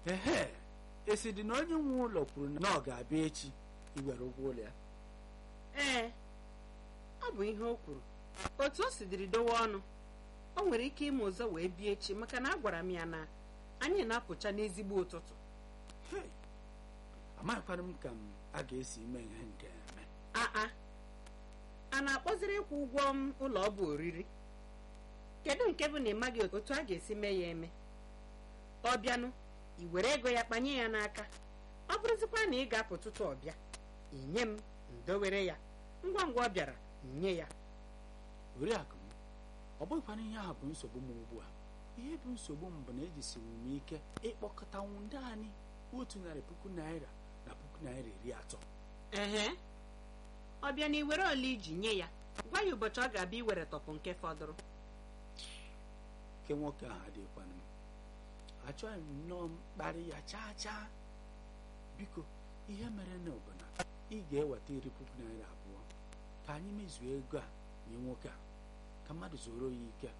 ehe esi dị na onye nwe ụlọ kwuru na ọ ga-abịa echi iwere ụgwọ ụlọ ya ee ọ bụ ihe o kwuru otu o sidiri dowe ọnụ o nwere ike ime ụzọ wee bịa echi maka na agwara m ya na anyị na-apụcha n'ezigbo ụtụtụ Hei, amaghịkwana m ka m a ga-esi ime ihe nke a eme aa a na-akpọziri ịkwụ ụgwọ m ụlọ ọ bụ oriri kedu nke bụ na ị maghị otu a ga-esi mee ya eme ọ bịanụ i were ego ya kpanye ya n'aka ọ bụrụzikwa na ị ga-apụ tutu ọ bịa inye m ndowere ya ngwa ngwa ọ bịara nye ya oriakụ m ọ bụghịkwana ihe ahụ bụ nsogbu m ugbu a ihe bụ nsogbu m bụ na ejisiri m ike ịkpọkọtanwu ndị anyị otu narị puku naira na puku naira iri atọ ehe ọ bịa na iwere ole iji nye ya gwa ya ụbọchị ọ ga-abịa iwere tọpụ nke fọdụrụ nke nwoke ahụ adịghịkwana m achọghị m nnọọ mkparị ya chaa chaa biko ihe mere na bụ na ị ga-eweta iri puku naira abụọ ka anyị mezuo ego a nye nwoke a ka mmadụ zoro ya ike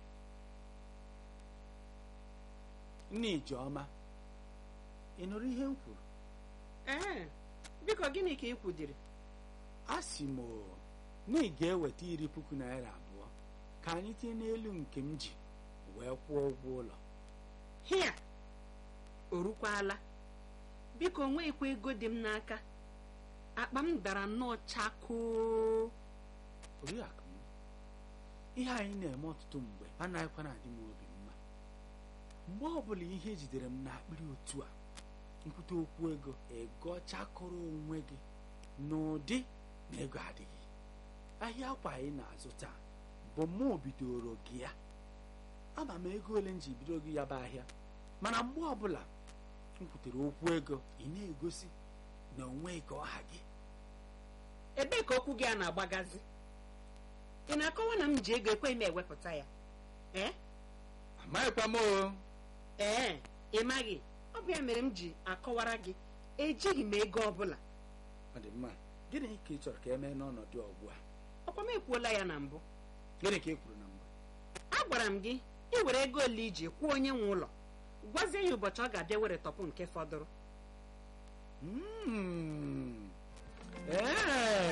nne ijeọma ị nụrụ ihe m kwuru ee biko gịnị ka ị kwudiri a sị m o, na ị ga-eweta iri puku naira abụọ ka anyị tinye n'elu nke m ji wee kwụọ ụgwọ ụlọ hia o rukwala biko nweghịkwa ego dị m n'aka akpa m dara nnọọ chakoo oriakụ m ihe anyị na-eme ọtụtụ mgbe anaghịkwa na-adị m obi mma mgbe ọbụla ihe jidere m n'akpịrị otu a nkwute okwu ego ego chakọrọ onwe gị n'ụdị na ego adịghị ahịa akwa anyị na-azụ taa bụ mụ bidoro gị ya ama m ego ole m ji bido gị ya bụ ahịa mana mgbe ọbụla m kwutere okwu ego ị na-egosi na onwe ka ọha gị ebee ka okwu gị a na-agbagazi ị na-akọwa na m ji ego ekweghị m ewepụta ya ee amaghịkwa m o ee ị maghị ọ bụ ya mere m ji akọwara gị ejighị m ego ọbụla ọ dị mma gịnị ka ị chọrọ ka e mee n'ọnọdụ ọgbu a ọkwa m ekwuola ya na mbụ gịnị ka ị kwuru na mbụ agwara m gị iwere ego ole iji kwụọ onye nwe ụlọ gwazie ya ụbọchị ọ ga-abịa were tọpụ nke fọdụrụ Mm. ee